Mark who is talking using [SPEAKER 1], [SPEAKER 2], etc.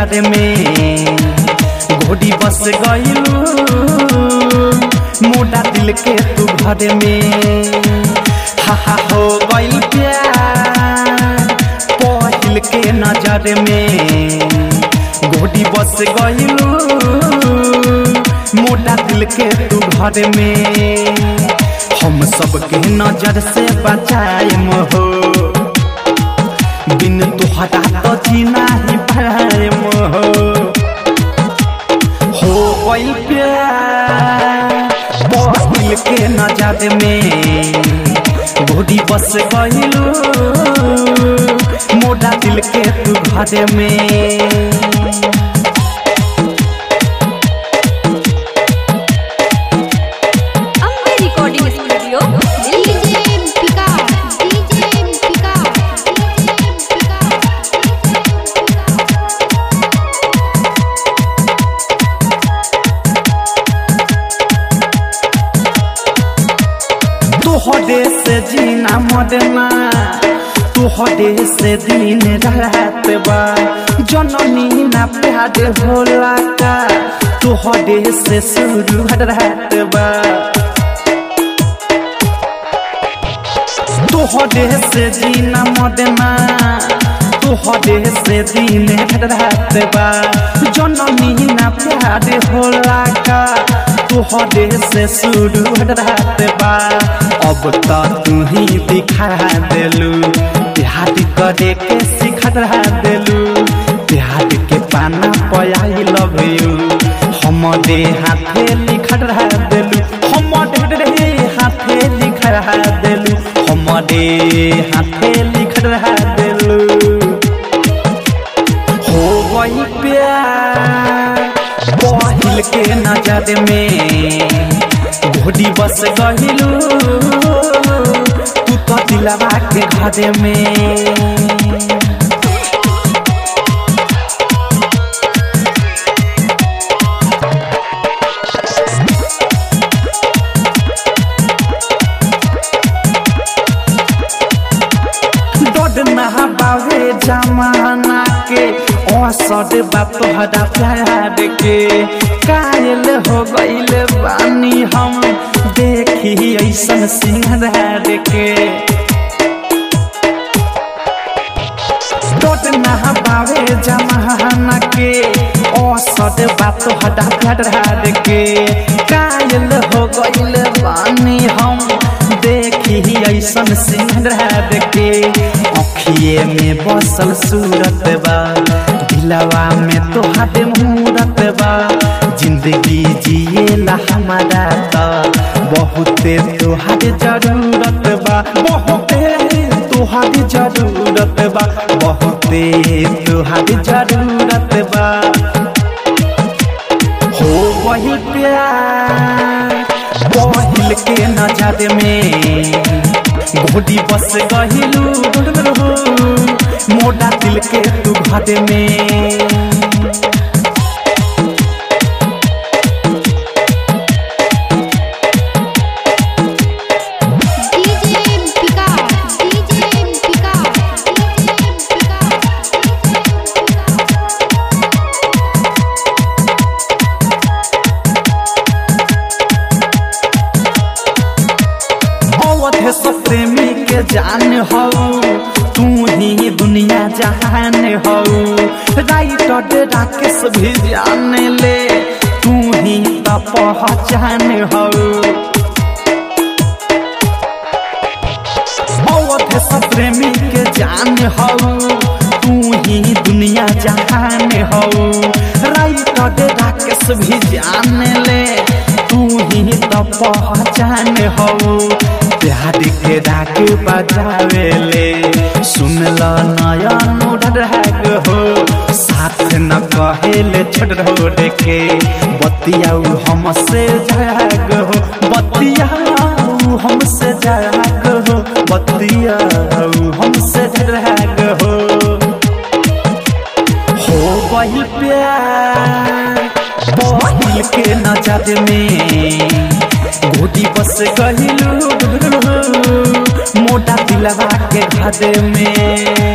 [SPEAKER 1] नजर में घोड़ी बस गईलू मोटा दिल के तू घर में हा हा हो गईल प्यार पहिल के नजर में घोड़ी बस गईलू मोटा दिल के तू घर में हम सबके नजर से बचाए हो बिन तुहरा तो जीना ही पाए हो हो गई प्यार पहिल के नजर में घोड़ी बस गईलू मोटा दिल के तू घर में
[SPEAKER 2] Ambe recording studio Delhi
[SPEAKER 3] DJ Vikas DJ Vikas DJ
[SPEAKER 1] तोहरे से जीना मरना तोहरे से दिन रात बा जननी ना प्यार होला का तोहरे से शुरू रात बा तोहरे से जीना मरना तोहरे से दिन रात बा जननी ना प्यार होला का तोहरे से शुरू रात बा अब तो तू ही दिखा देलू प्यार करे के सिखा देलू प्यार के पाना पयाई लव यू हमरे हाथे लिखा देलू हमरे हाथे लिखा देलू हमरे हाथे लिखा देलू हो गई प्यार पहिल के नजर में घोड़ी बस गहिलू तू तो दिलवा के घर में डड नहा बावे जमाना के औसत बा तोहरा प्यार के कायल हो गईल बानी हम देखी ऐसन सिंगार के डड नहा बावे जमाना के औसत बा तोहरा प्यार के कायल हो गईल बानी हम देखी ऐसन सिंगार के अखिए में बसल सूरत बा दिलवा में तोहार मूरत बा जिंदगी जिएला हमारा त बहुते तोहार जरूरत बा बहुते तोहार जरूरत बा बहुते तोहार जरूरत बा हो वही प्यार पहिल के नजर में घोड़ी बस गहिलू मोटा दिल के तू घर में
[SPEAKER 3] डीजे विकास डीजे विकास
[SPEAKER 1] अवध सब प्रेमी के जान हो तू ही दुनिया जहान हो राइटर राकेश भी जान ले तू ही तो पहचान हो अवध सब प्रेमी के जान हो तू ही दुनिया जहान हो राइटर राकेश भी जान ले तू ही तो पहचान हो प्यार के डाक बजावेले सुन ल नयन ढाक हो साथ न कहेले छोड़ रोड के बतियाऊ हमसे जाग हो बतियाऊ हमसे जाग हो बतियाऊ हमसे जाग हो हो गई प्यार पहिल के नजर में घोटी बस गहिलू मोटा दिलवा के घर में